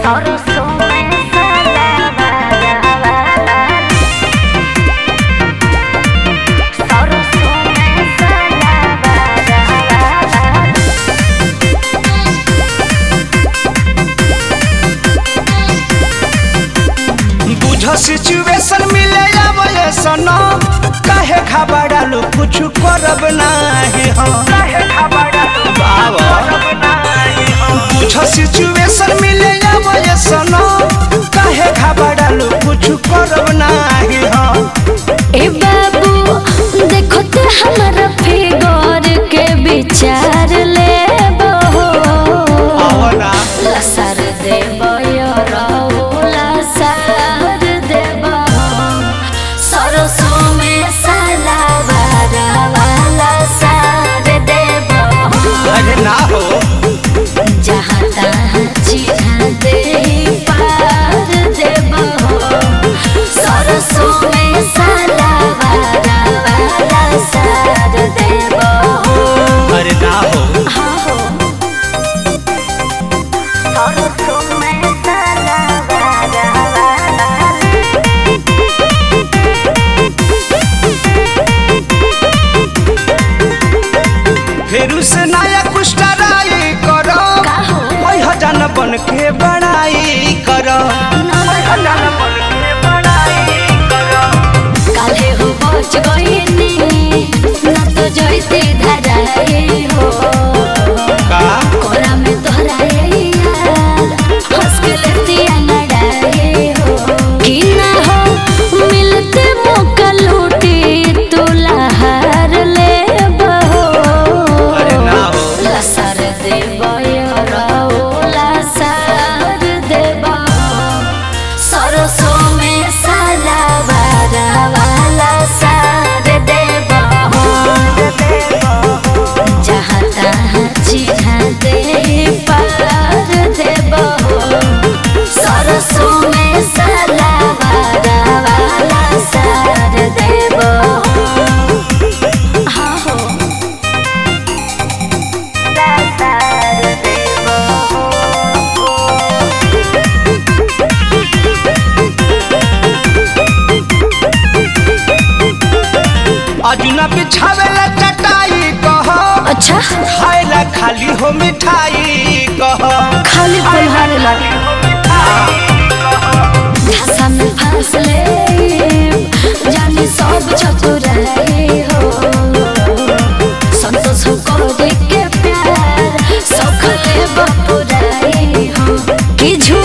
सरसों में सलावारा सरसों में सलावारा बुझ सिचुएशन मिले आवे सनो काहे घबरालू कुछ करब नाही हम काहे घबरालू बाबा बुझ सिचुएशन मिले आवे सनो काहे घबरालू कुछ करब नाही हम ए बाबू देखो तो हमारा फिगर के विचार ले आवना लसर देव लसर देव सरसों में सलावारा वाला सार देव अरे ना हो जहाँ तहाँ चिढ़ा दे पार देव सरसों में सलावारा वाला सार देव अरे ना हो हाँ हो सरसों में सलावारा वाला फेरू से नया कुछ ट्राई करो का हो? ओइ हजान बन के बड़ाई करो हजान बन के बड़ाई करो काले हो पहुंच गईनी ना तो जैसे धराए हो का कोरा में तोहराए यार हंस के लेतिया नड़ाए हो कि ना हो मिलते मौका लूटी तू लहार ले बहो अरे ना हो लसर देव लसर देव सरसों में सलावारा वाला सार देव जहाँ तहाँ चिढ़ा दे पार देव सरसों में सलावारा वाला सार देव हाँ हो सार देव अजुना बिछावेला चटाई कहो अच्छा खाएला खाली हो मिठाई कहो खाली पलहारे लागे भाषा में फांस ले जानी सब चतुराई हो संतोष करे के प्यार सखले बपुराई हो कि झूठ